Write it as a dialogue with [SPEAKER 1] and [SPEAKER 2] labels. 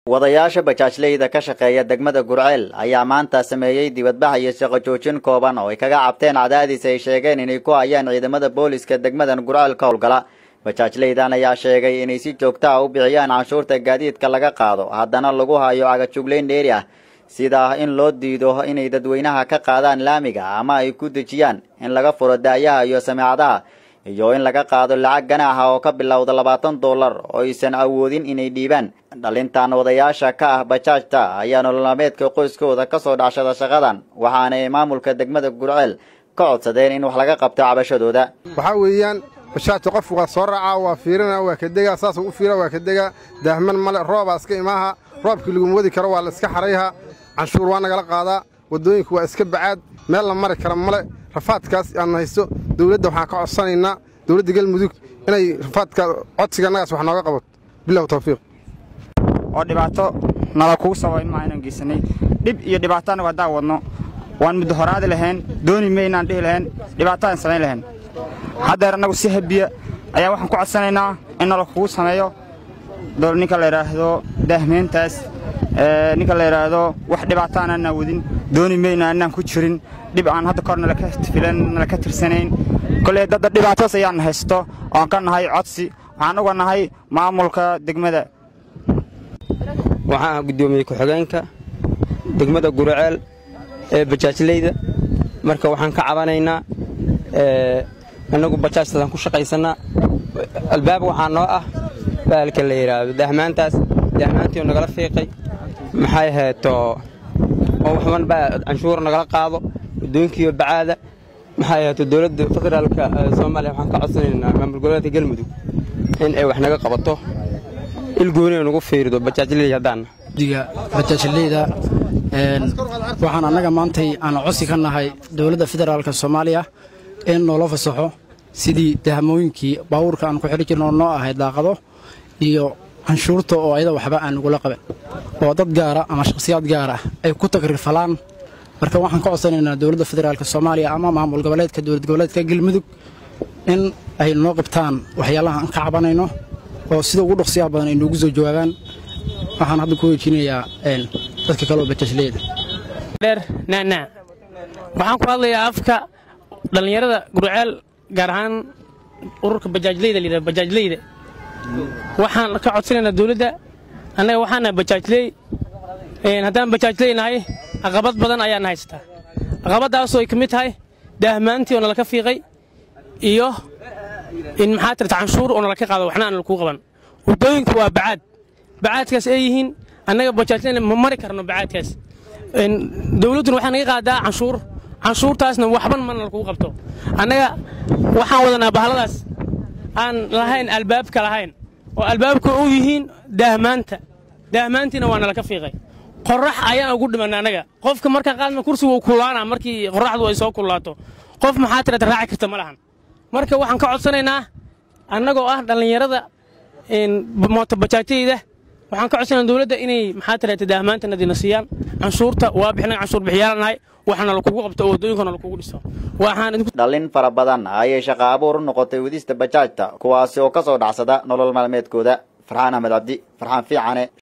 [SPEAKER 1] wadayaasha bajaajleyda ka shaqeeya degmada gurceel ayaa maanta sameeyey dibadbax iyo shaqo joojin kooban oo ay kaga cabteen cadaadis ay sheegeen inay ku hayaan ciidamada booliska degmadan gurceel ka howlgala bajaajleydan ayaa sheegay inay si joogta ah u bixiyaan canshuurta gaadiidka laga qaado haddana lagu hayo cagajuglayn dheeri ah sida in loo diido inay dadweynaha ka qaadaan laamiga ama ay ku dejiyaan in laga furo da'yaha iyo sameecadaha iyo in laga qaado lacag ganaaxa oo ka bilowda labaatan dollar oo aysan awoodin inay dhiibaan dhalintan wadayaasha ka ah bajaajta ayaa nololmaameedka qoyskooda ka soo dhacshada shaqadan waxaana ay maamulka degmada gurceel ka codsadeen in wax laga qabto cabashadooda
[SPEAKER 2] waxaa weeyaan bajaajta qofku waa soo raacaa waa fiirina waa ka degaa saasuu u fiira waa ka degaa daahman male roobaa iska imaaha roobkii laguma wadi karo waa la iska xarayha canshuur waa nagala qaadaa waddooyinku waa iska bacaad meel la mari kara male rafaadkaas aan haysto dawladda waxaan ka codsanaynaa dawladda galmudug inay rafaadka codsiga annagaas wax nooga qabato bilahu tawfiiq
[SPEAKER 3] oo dhibaato nala kugu sabayn maa inaan geysanay dhib iyo dhibaato annagu haddaan wadno waan muddo horaadi lahayn dooni maynaan dhihi lahayn dhibaatadaan samayn lahayn haddeer annagu si habiya ayaa waxaan ku codsanaynaa in nala kugu sameeyo ninka la yidhaahdo daahmeyntaas ninka la yidhaahdo wax dhibaato aanaan wadin dooni mayna annaan ku jirin dhib aan hadda kor nalaka filan nalaka tirsanayn koley dadda dhibaatadaas ayaan haysto oan ka nahay codsi waxaan uga nahay maamulka degmada
[SPEAKER 4] waxaan ah guddoomiye ku-xigeenka degmada guraceel ee bajaajleyda marka waxaan ka cabanaynaa annagu bajaajtaasaan ku shaqaysannaa albaab waxaa noo ah baalka la yidhaahdo dahmaantaas dahmaantii nagala fiiqay maxay hayto oo waxban baa canshuur nagala qaado waddooyinkiiyo bacaada maxay hayto dowladda federaalka soomaaliya waxaan ka codsanaynaa maamul goboleedka galmudug in ay wax naga qabato ilgooniay nagu fiirido bajaajleyda haddaanna
[SPEAKER 5] diga bajaajleyda waxaan annaga maantay aan codsi ka nahay dowladda federaalka soomaaliya in noola fasaxo sidii dahmooyinkii baabuurka aan ku xidhi jirno noo ahayd daaqado iyo canshuurta oo ayada waxba aan nagula qaban oo dad gaara ama shakhsiyaad gaar ah ay ku tagrifalaan marka waxaan ka codsanaynaa dowladda federaalk soomaaliya ama maamul goboleedka dowlad goboleedka galmudug in ay noo qabtaan waxyaalaha aan ka cabanayno oo sida ugu dhaqsiyaha badan ay noogu soo jawaabaan waxaan hadda ku wejinayaa dadka kale oo bajaajleyda
[SPEAKER 6] dheer naanaa waxaan ku hadlayaa afka dhallinyarada gurceel gaar ahaan ururka bajaajleyda layidhahdo bajaajleyda waxaan ka codsanaynaa dawladda annaga waxaanaha bajaajley haddaan bajaajley nahay caqabad badan ayaan haystaa caqabaddaasoo ay ka mid tahay daahmaantii oo nalaka fiiqay iyo in maxaa tirta canshuur oo nalaka qaado waxna aan lakuu qaban waddooyinku waa bacaad bacaadkaas ay yihiin annaga bajaajleyna ma mari karno bacaadkaas dawladduna waxaa naga qaadaa canshuur canshuurtaasna waxban mana lakuu qabto annaga waxaan wadanaa bahaladaas aan lahayn albaabka lahayn oo albaabka u yihiin daahmaanta daahmaantiina waa nalaka fiiqay qorax ayaan ugu dhimanna annaga qofka markaan qaadna kursiga uu kullaanaa markii qoraxdu ay soo kullaato qof maxaa tirata raaci karta ma lahan marka waxaan ka codsanaynaa annagoo ah dhallinyarada mootobajaajyayda waxaan ka codsanaa dawladda inay maxaa tirata daahmaantanadina siiyaan canshuurta waa bixinaga canshuur bixiyaalanahay waxna lakugu qabto oo waddooyinkana lakugu dhiso
[SPEAKER 1] dhallin fara badan ayay shaqa abuur u noqotay wadista bajaajta kuwaasi oo ka soo dhacsada nolol maalmeedkooda farxaan axmed cabdi farxaan fiicane